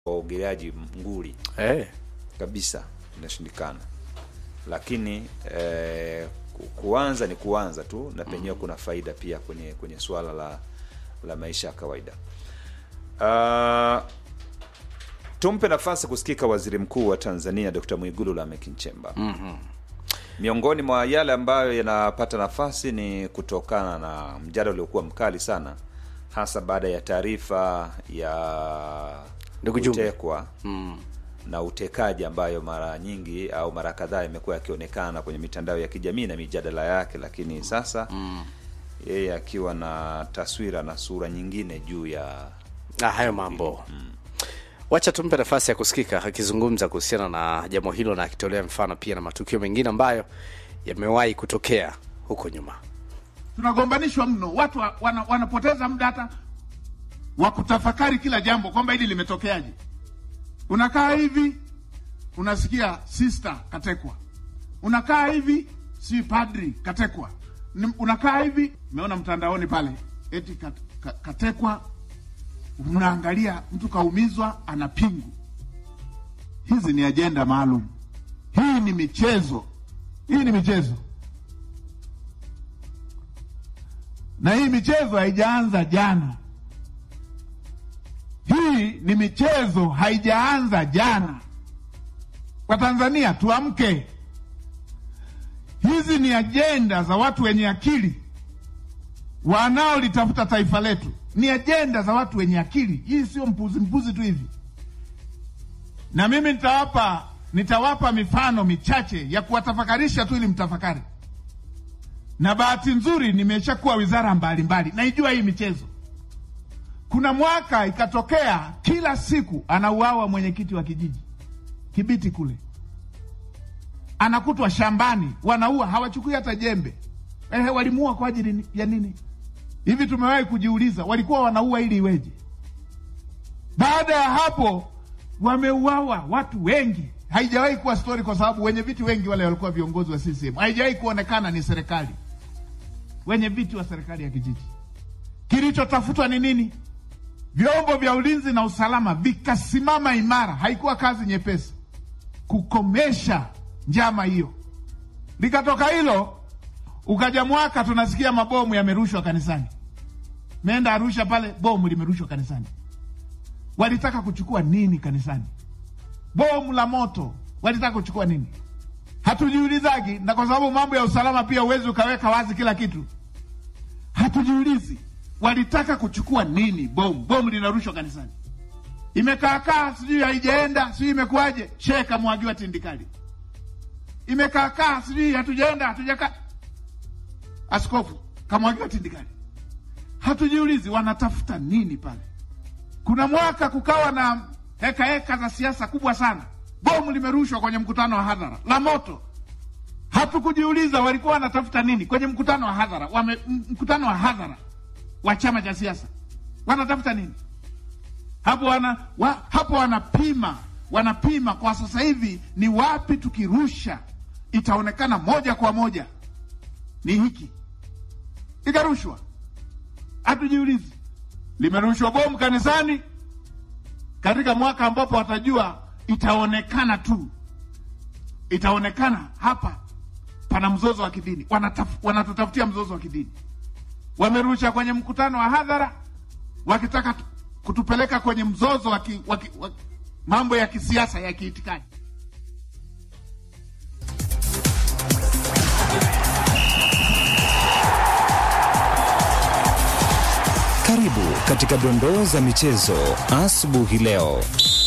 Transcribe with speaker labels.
Speaker 1: waogeleaji nguli
Speaker 2: Eh,
Speaker 1: kabisa, inashindikana. Lakini eh, ku- kuanza ni kuanza tu, na penyewe kuna faida pia kwenye kwenye swala la la maisha ya kawaida. Ah, tumpe nafasi kusikika Waziri Mkuu wa Tanzania Dr. Mwigulu Lameck Nchemba. Miongoni mwa yale ambayo yanapata nafasi ni kutokana na mjadala uliokuwa mkali sana, hasa baada ya taarifa ya
Speaker 2: Ndugu Jumbe.
Speaker 1: kutekwa na utekaji ambayo mara nyingi au mara kadhaa imekuwa yakionekana kwenye mitandao ya kijamii na mijadala yake, lakini sasa yeye akiwa na taswira na sura nyingine juu ya
Speaker 2: na hayo mambo wacha tumpe nafasi ya kusikika akizungumza kuhusiana na jambo hilo na akitolea mfano pia na matukio mengine ambayo yamewahi kutokea huko nyuma.
Speaker 3: tunagombanishwa mno, watu wa- wana, wanapoteza muda hata wa kutafakari kila jambo kwamba hili limetokeaje. Unakaa hivi unasikia sister katekwa, unakaa hivi si padri katekwa, Ni- unakaa hivi umeona mtandaoni pale eti kat, ka, katekwa, unaangalia mtu kaumizwa, ana pingu. Hizi ni ajenda maalum, hii ni michezo, hii ni michezo na hii michezo haijaanza jana. Hii ni michezo haijaanza jana. Watanzania tuamke, hizi ni ajenda za watu wenye akili wanaolitafuta taifa letu, ni ajenda za watu wenye akili. Hii sio mpuzi mpuzi tu hivi, na mimi nitawapa nitawapa mifano michache ya kuwatafakarisha tu ili mtafakari na bahati nzuri nimeshakuwa wizara mbalimbali, naijua hii michezo. Kuna mwaka ikatokea kila siku anauawa mwenyekiti wa kijiji Kibiti kule, anakutwa shambani, wanaua, hawachukui hata jembe. Ehe, walimuua kwa ajili ni- ya nini? Hivi tumewahi kujiuliza, walikuwa wanaua ili iweje? Baada ya hapo wameuawa watu wengi. Haijawahi kuwa stori, kwa sababu wenye viti wengi wale walikuwa viongozi wa CCM. Haijawahi kuonekana ni serikali, wenye viti wa serikali ya kijiji. Kilichotafutwa ni nini? Vyombo vya ulinzi na usalama vikasimama imara. Haikuwa kazi nyepesi kukomesha njama hiyo. Likatoka hilo, ukaja mwaka tunasikia mabomu yamerushwa kanisani. Meenda Arusha pale, bomu limerushwa kanisani. Walitaka kuchukua nini kanisani? Bomu la moto, walitaka kuchukua nini? Hatujiulizagi, na kwa sababu mambo ya usalama pia huwezi ukaweka wazi kila kitu. Hatujiulizi walitaka kuchukua nini. Bomu bomu linarushwa kanisani, imekaakaa, sijui haijaenda, sijui imekuwaje. Shehe kamwagiwa tindikali, imekaakaa, sijui hatujaenda, hatujakaa. Askofu kamwagiwa tindikali. Hatujiulizi wanatafuta nini pale. Kuna mwaka kukawa na heka heka za siasa kubwa sana, bomu limerushwa kwenye mkutano wa hadhara la moto. Hatukujiuliza walikuwa wanatafuta nini kwenye mkutano wa hadhara wame, m- mkutano wa hadhara wa chama cha siasa wanatafuta nini hapo? Wana, wa, hapo wanapima wanapima kwa sasa hivi ni wapi tukirusha itaonekana moja kwa moja ni hiki, ikarushwa. Hatujiulizi limerushwa bomu kanisani katika mwaka ambapo watajua itaonekana tu, itaonekana hapa pana mzozo wa kidini, Wanataf, wanatutafutia mzozo wa kidini. Wamerusha kwenye mkutano wa hadhara wakitaka tu- kutupeleka kwenye mzozo wa ki- wa ki- wa- mambo ya kisiasa ya kiitikadi.
Speaker 4: Karibu katika dondoo za michezo asubuhi leo.